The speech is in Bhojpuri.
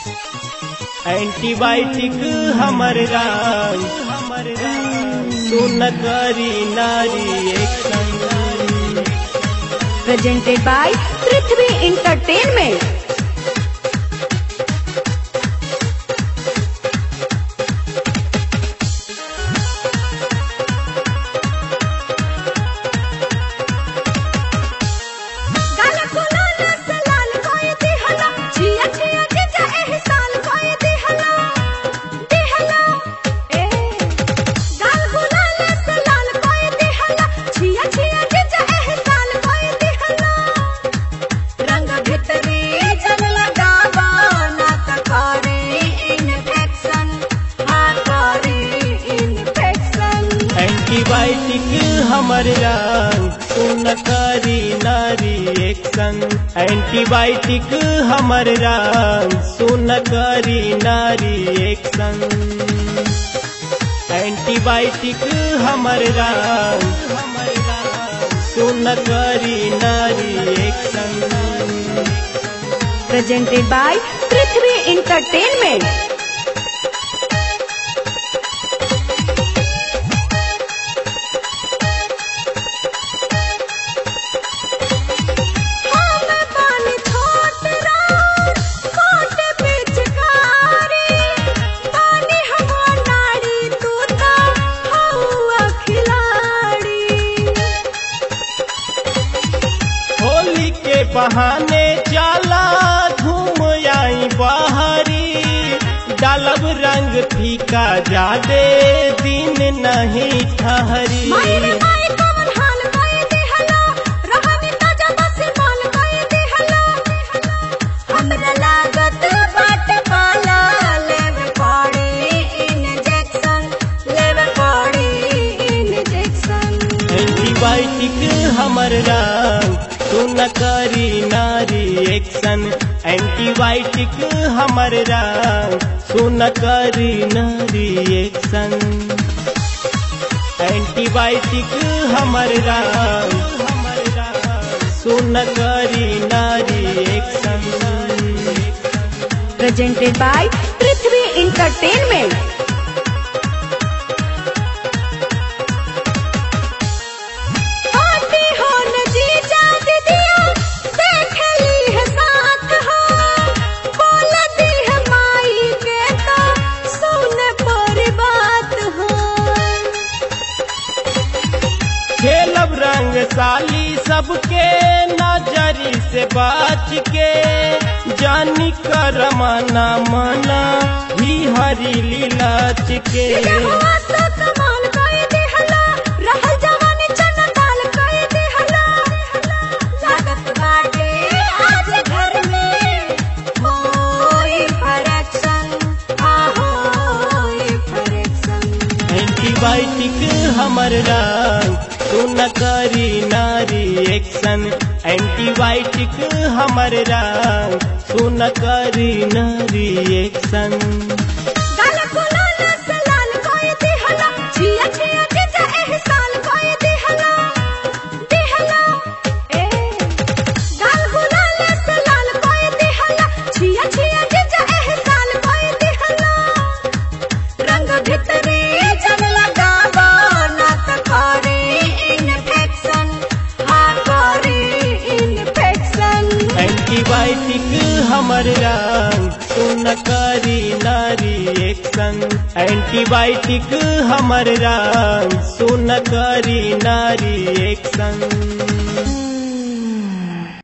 एंटीबायोटिक हमर राम हमर राम सुन करी नारी एक संग presented by Prithvi Entertainment. गाला कोला नस लाल कोई दिहला छिया छिया जिजा एहसान कोई दिहला दिहला ए गाल कोला नस लाल कोई दिहला छिया छिया जिजा एहसान कोई दिहला रंग भितरी जन लगावा ना त करे इन्फेक्शन हा करे इन्फेक्शन एंटीबायोटिक हमर राम सुन करी नारी एक संग एंटीबायोटिक हमर राम सुन करी नारी एक संग एंटीबायोटिक हमर राम हमर राम सुन करी नारी एक संग presented by Prithvi Entertainment. Holi के बहाने जाला घूम आई बाहरी डालब रंग फीका जादे दिन नहीं ठहरी हमरा लागत बाट पाला लेवे पड़ी इंजेक्शन लेवे पड़ी इंजेक्शन एंटीबायोटिक हमर राम सुन करी नारी एक्शन एंटीबायोटिक हमर राम सुन करी नारी एक्शन एंटीबायोटिक हमर राम हमर राम सुन करी नारी action presented by Prithvi Entertainment. आटी हो नजीजा दीदिया, देख ली है साथ हो। बोलती है माई के तो सुन पर बात हो खेलब रंग साली सबके नजरी से बच के जानी कर मना मना ही हरी लीलाच के हुआ तो कमाल कोई दिहला, रहल जवानी चना दाल कोई दिहला। लागत बाटे आज घर में होई correction, आ होई correction। एंटीबायोटिक हमर रंग सुन करी नारी एक्शन एंटीबायोटिक हमर रंग सुन करी नारी एक्शन गाला कोला नस लाल कोई दिहला, छिया छिया जिजा एहसान कोई दिहला। दिहला, ए। गाल कोला नस लाल कोई दिहला, छिया छिया जिजा एहसान कोई दिहला। रंग भितरी जन लगावा ना त करे इन्फेक्शन, हा करे इन्फेक्शन। एंटीबायोटिक हमर रंग सुन करी नारी एक्शन एंटीबायोटिक हमर रंग सुन करी नारी एक्शन